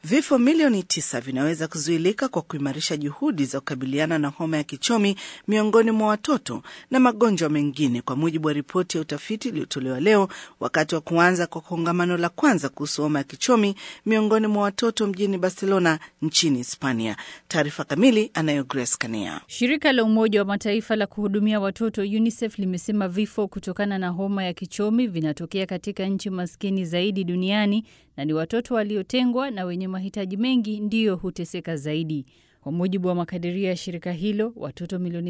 Vifo milioni tisa vinaweza kuzuilika kwa kuimarisha juhudi za kukabiliana na homa ya kichomi miongoni mwa watoto na magonjwa mengine, kwa mujibu wa ripoti ya utafiti iliyotolewa leo wakati wa kuanza kwa kongamano la kwanza kuhusu homa ya kichomi miongoni mwa watoto mjini Barcelona nchini Hispania. Taarifa kamili anayo Grace Kania. Shirika la Umoja wa Mataifa la kuhudumia watoto UNICEF limesema vifo kutokana na homa ya kichomi vinatokea katika nchi maskini zaidi duniani na ni watoto waliotengwa na wenye mahitaji mengi ndiyo huteseka zaidi. Kwa mujibu wa makadirio ya shirika hilo, watoto milioni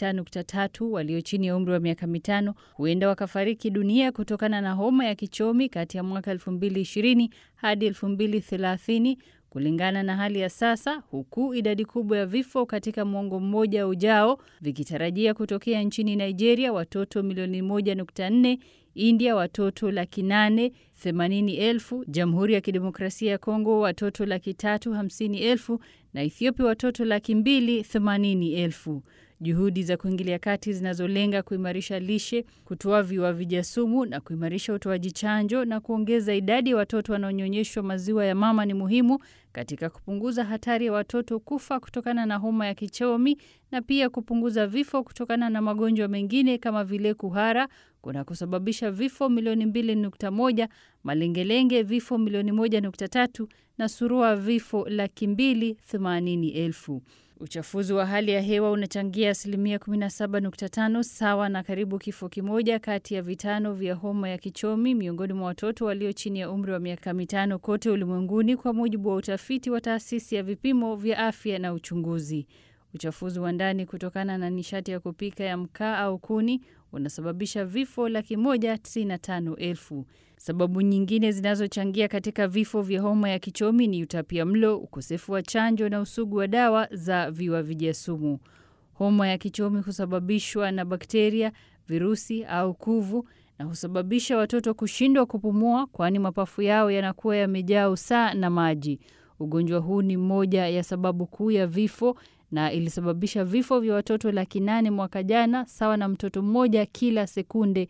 6.3 walio chini ya umri wa miaka mitano huenda wakafariki dunia kutokana na homa ya kichomi kati ya mwaka 2020 hadi 2030 kulingana na hali ya sasa, huku idadi kubwa ya vifo katika mwongo mmoja ujao vikitarajia kutokea nchini Nigeria, watoto milioni 1.4, India watoto laki nane themanini elfu, Jamhuri ya Kidemokrasia ya Kongo watoto laki tatu hamsini elfu na Ethiopia watoto laki mbili themanini elfu. Juhudi za kuingilia kati zinazolenga kuimarisha lishe, kutoa viuavija sumu na kuimarisha utoaji chanjo na kuongeza idadi ya watoto wanaonyonyeshwa maziwa ya mama ni muhimu katika kupunguza hatari ya watoto kufa kutokana na homa ya kichomi na pia kupunguza vifo kutokana na magonjwa mengine kama vile kuhara kuna kusababisha vifo milioni 2.1, malengelenge vifo milioni 1.3 na surua vifo laki mbili themanini elfu. Uchafuzi wa hali ya hewa unachangia asilimia 17.5 sawa na karibu kifo kimoja kati ya vitano vya homa ya kichomi miongoni mwa watoto walio chini ya umri wa miaka mitano kote ulimwenguni, kwa mujibu wa utafiti wa taasisi ya vipimo vya afya na uchunguzi. Uchafuzi wa ndani kutokana na nishati ya kupika ya mkaa au kuni unasababisha vifo laki moja tisini na tano elfu. Sababu nyingine zinazochangia katika vifo vya homa ya kichomi ni utapia mlo, ukosefu wa chanjo na usugu wa dawa za viuavija sumu. Homa ya kichomi husababishwa na bakteria, virusi au kuvu na husababisha watoto kushindwa kupumua, kwani mapafu yao yanakuwa yamejaa usaa na maji. Ugonjwa huu ni moja ya sababu kuu ya vifo na ilisababisha vifo vya watoto laki nane mwaka jana, sawa na mtoto mmoja kila sekunde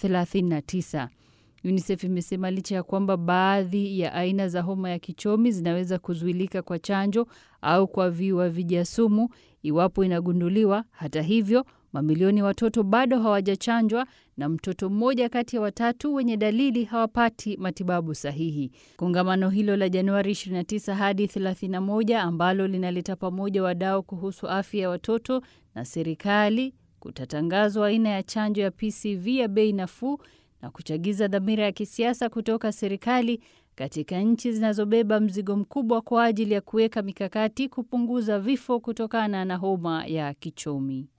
39. UNICEF imesema licha ya kwamba baadhi ya aina za homa ya kichomi zinaweza kuzuilika kwa chanjo au kwa viuavija sumu iwapo inagunduliwa. Hata hivyo, mamilioni ya watoto bado hawajachanjwa na mtoto mmoja kati ya watatu wenye dalili hawapati matibabu sahihi. Kongamano hilo la Januari 29 hadi 31 ambalo linaleta pamoja wadau kuhusu afya ya watoto na serikali kutatangazwa aina ya chanjo ya PCV ya bei nafuu na kuchagiza dhamira ya kisiasa kutoka serikali katika nchi zinazobeba mzigo mkubwa kwa ajili ya kuweka mikakati kupunguza vifo kutokana na homa ya kichomi.